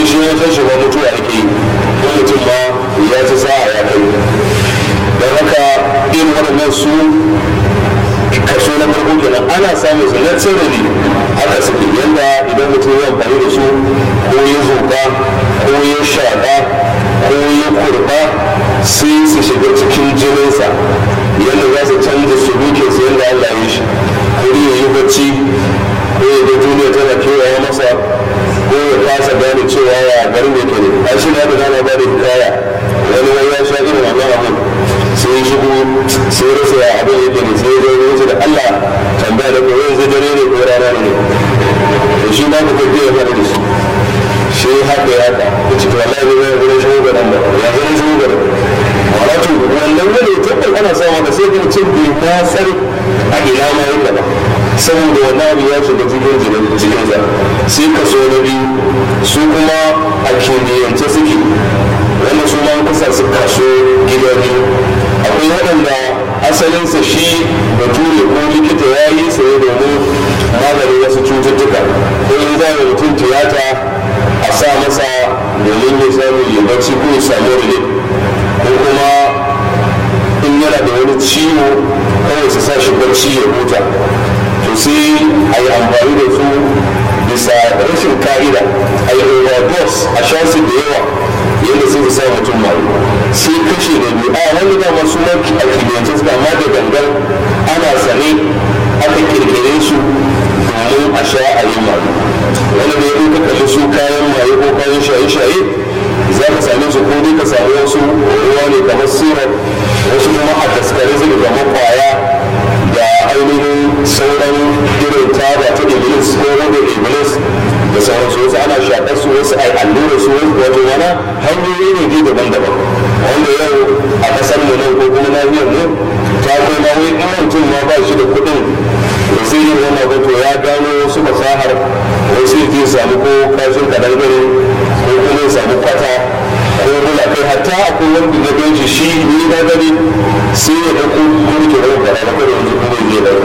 shi ya san shi ba mutuwa yake yi ko mutum ma ya ci sa'a ya kai don haka irin waɗannan su kaso na farko kenan ana samun su na tsirri haka suke yadda idan mutum ya amfani da su ko ya zuka ko ya shaƙa ko ya kurba sai su shiga cikin jininsa yadda za su canza su duke su yadda Allah ya shi ko ya yi bacci ko ya ga duniya tana kewaye masa ko ya kasa gane cewa ya garin yake ne a shi na da dama ba da hikaya wani wani ya sha irin wannan abin sai ya shigo sai ya rasa ya abin yake ne sai ya zo ya da Allah tambaya da koyon zai dare ne ko rana ne to shi ma ka kai ya fara da shi shi haka ya haka ya ce to wallahi ne zai gurin shigo ga nan ba ya zai shigo ga nan wato wannan gane tabbas ana samu da sai kuma cin bai ma san a ina ma yake ba saboda wani abu ya shiga cikin jinin cikin sa sai kaso na biyu su kuma a kimiyyance suke wannan su ma kusa su kaso gida biyu akwai waɗanda asalinsa shi bature ko likita ya yi sa ne domin maganin wasu cututtuka ko in za a mutum tiyata a sa masa domin ya samu ya bacci ko ya samu relief ko kuma in yana da wani ciwo kawai su sa shi bacci ya huta to sai a yi amfani da su bisa rashin ka'ida a yi overdose a sha su da yawa yadda sai su sa mutum mai sai kashe da biyu a wani da masu maki a kimiyyance suka amma da gangan ana sane aka kirkire su domin a sha a yi mai wani da ya ka kalli su kayan maye ko kayan shaye-shaye za ka same su ko dai ka samu wasu ruwa ne kamar syrup wasu kuma a daskare su kamar kwaya da ainihin sauran irin taba ta iblis ko wanda iblis da sauransu wasu ana shaƙar su wasu a allura su wato wani hanyoyi ne dai daban-daban wanda yau a ƙasar mu nan ko kuma nahiyar mu ta kai ma wai in mutum ma ba shi da kuɗin da sai yin wannan wato ya gano wasu fasahar wasu ya je samu ko kashin kadangare ko kuma ya samu kwata ko bula kai hatta akwai wanda na ganci shi ni na gani sai ya ɗauko mulki wani fara na kare yanzu kuma ya ɗauka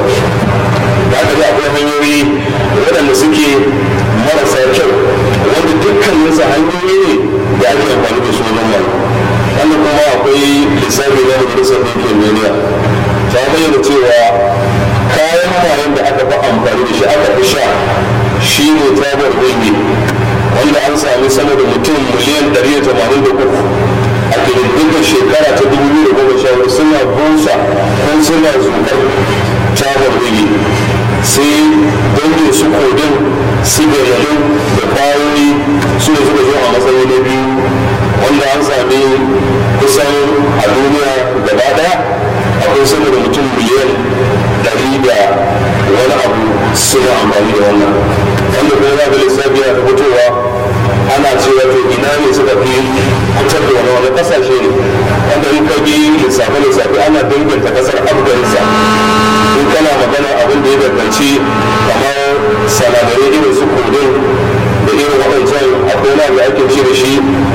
da aka ga akwai hanyoyi waɗanda suke marasa kyau wanda dukkaninsa hanyoyi ne da ake amfani da su wajen mai wannan kuma akwai lissafi na majalisar ɗinkin duniya ta bayyana cewa kayan mayan da aka fi amfani da shi aka fi sha shi ne tabar wiwi wanda an sami sama da mutum miliyan 183 a ƙididdigar shekara ta 2014 suna busa ko suna zukar tabar wiwi sai dangin su kodin sigarilin da kwayoyi su ne suka zo a matsayi na biyu wanda an sami kusan a duniya gaba daya akwai sama da mutum miliyan ɗari da wani abu suna amfani da wannan wanda kuma za ga lissafi ya fitowa ana cewa to ina ne suka fi fitar da wani wani kasashe ne wanda in ka bi lissafe lissafe ana danganta kasar afghanistan in kana magana abin da ya danganci kamar sanadarai irin su kudin da irin waɗancan akwai na da ake ce da shi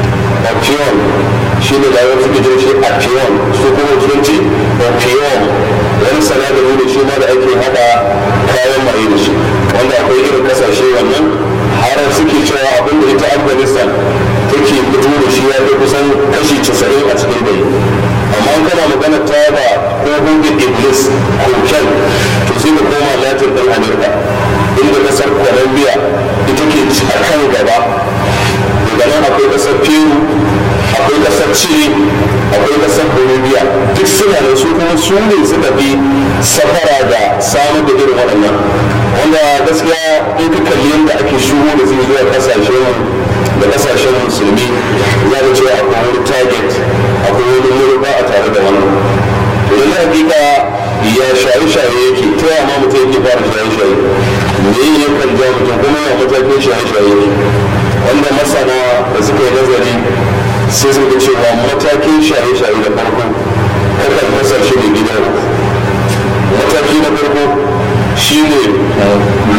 opium shi ne da wasu gidan shi opium su kuma turanci opium wani sanadari da shi ma da ake haɗa kayan maye da shi wanda akwai irin kasashe wannan har suke cewa abin da ita afghanistan take fito da shi ya kai kusan kashi casa'in a cikin gari amma in kana magana ta ba ko hungin iblis koken to sai ka koma latin ɗan amurka inda kasar colombia ita ke a kan gaba daga nan akwai kasar peru akwai kasar chile akwai kasar bolivia duk suna da su kuma su ne suka fi safara da samar da irin waɗannan wanda gaskiya in ka kalli yadda ake shigo da zai zuwa kasashen da kasashen musulmi za ka cewa akwai wani target akwai wani murba a tare da wannan to yanzu hakika ya shaye-shaye yake ta yaya ma mutum yake fara shaye-shaye me ya kan ja mutum kuma ya matakin shaye-shaye yake wanda masana da suka yi nazari sai suka cewa matakin shaye-shaye da farko kakan kasance da gida mataki na farko shi ne